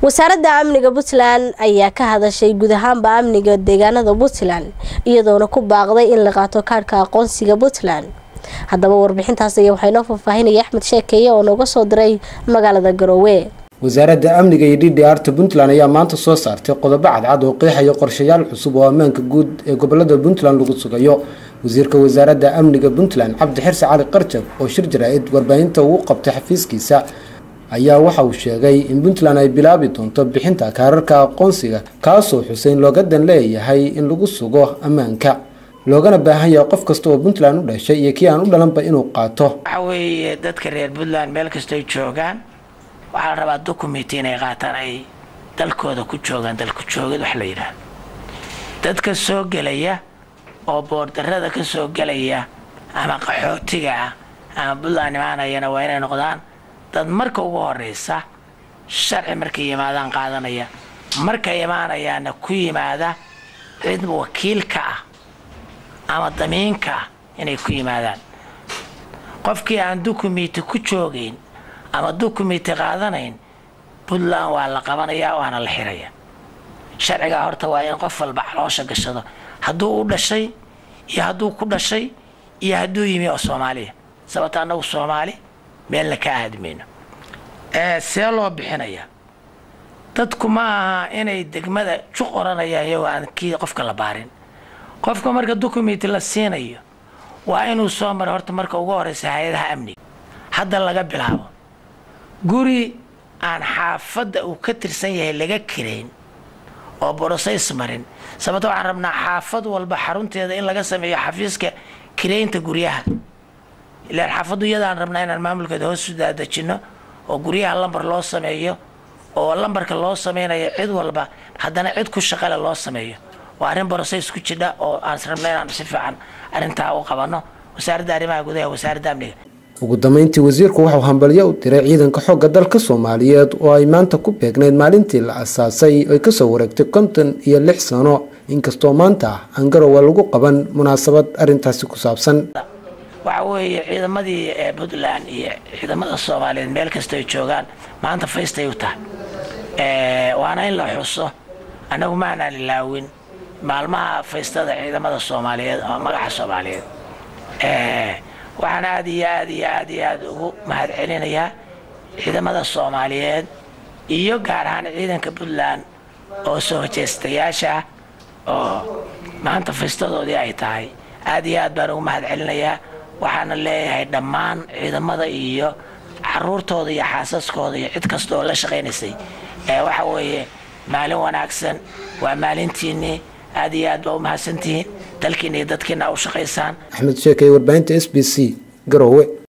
wasaaradda amniga puntland ayaa ka hadashay guud ahaanba amniga deegaanada puntland iyadoona ku baaqday in la qaato kaadhka aqoonsiga puntland haddaba warbixintaas ayaa waxaa inoo faahfaahinaya axmed sheekeeye oo nooga soo diray magaalada garoowe wasaaradda amniga iyo d d arta puntland ayaa maanta soo saartay qodobo cadcad oo qeexaya qorshayaal cusub oo ammaanka guud ee gobolada puntland lagu sugayo wasiirka wasaaradda amniga puntland cabdi xirse cali qarjab oo shir jaraa-id warbaahinta ugu qabtay xafiiskiisa ayaa waxa uu sheegay in puntland ay bilaabi doonto bixinta kaararka aqoonsiga kaasoo xuseyn looga dan leeyahay in lagu sugo ammaanka loogana baahan yahay qof kasta oo puntland u dhashay iyo kii aan u dhalanba inuu qaato waxa weeye dadka reer puntland meel kastoy joogaan waxaa la rabaa documenti inay qaataan ay dalkooda ku joogaan dalku joogid wax la yidhaah dadka soo gelaya oo boordarada ka soo gelaya ama qaxootiga ah ama puntland imaanayana waa inay noqdaan dad marka ugu horeysa sharci markay yimaadaan qaadanaya markay imaanayaana ku yimaada cid wakiilka ah ama damiinka ah inay ku yimaadaan qofkii aan dukumenti ku joogayn ama dukumenti qaadanayn puntland waa la qabanayaa waana la xiraya sharcigaa horta waa in qof walba caloosha gashado hadduu u dhashay iyo hadduu ku dhashay iyo hadduu yimi oo soomaaliya sababta annagu soomaali meelna ka aadmayno see loo bixinayaa dadku ma aha inay degmada juq oranayaan iyagoo aan kii qofka la baarin qofka marka dukumenti la siinayo waa inuu soo mara horta marka ugu horeysa hay-adaha amniga hadda laga bilaabo guri aan xaafadda uu ka tirsan yahay laga kirayn oo borosays marin sababta waxaan rabnaa xaafad walba xarunteeda in laga sameeyo xafiiska kiraynta guryaha ilaan xaafaddu iyadaan rabnaa inaan maamulkeeda hoos u daadejinno oo guryaha lambar loo sameeyo oo lambarka loo sameynayo cid walba haddana cid ku shaqale loo sameeyo waa arrin borosays ku jidha oo aan rabna inaan si fiican arrintaa u qabanno wasaaradda arrimaha gudaha wasaaradda amniga ugu dambeyntii wasiirku waxuu hambalyo u diray ciidanka xoogga dalka soomaaliyeed oo ay maanta ku beegnayd maalintii la asaasay ay kasoo wareegtay konton iyo lix sano inkastoo maanta aan garowa lagu qaban munaasabad arrintaasi ku saabsan waxa weeye ciidamadii ee puntland iyo ciidamada soomaaliyeed meel kastay joogaan maanta faystay u tahay waana in la xuso annagu maanaan ilaawin maalmaha faystada ciidamada soomaaliyeed oo magaca soomaaliyeed waxaan aada iyo aad iyo aad iyo aada ugu mahad celinayaa ciidamada soomaaliyeed iyo gaar ahaan ciidanka puntland oo soo hojeystayaasha ah oo maanta faystadoodii ay tahay aada iyo aad baan ugu mahad celinayaa waxaana leeyahay dhammaan ciidamada iyo caruurtooda iyo xaasaskooda iyo cid kasta oo la shaqaynaysay waxa weeye maalin wanaagsan waa maalintiinnii aad iyo aad baa u mahadsantihiin dalkiina iyo dadkiina u shaqaysaan axmed sheekay warbaahinta s b c garowe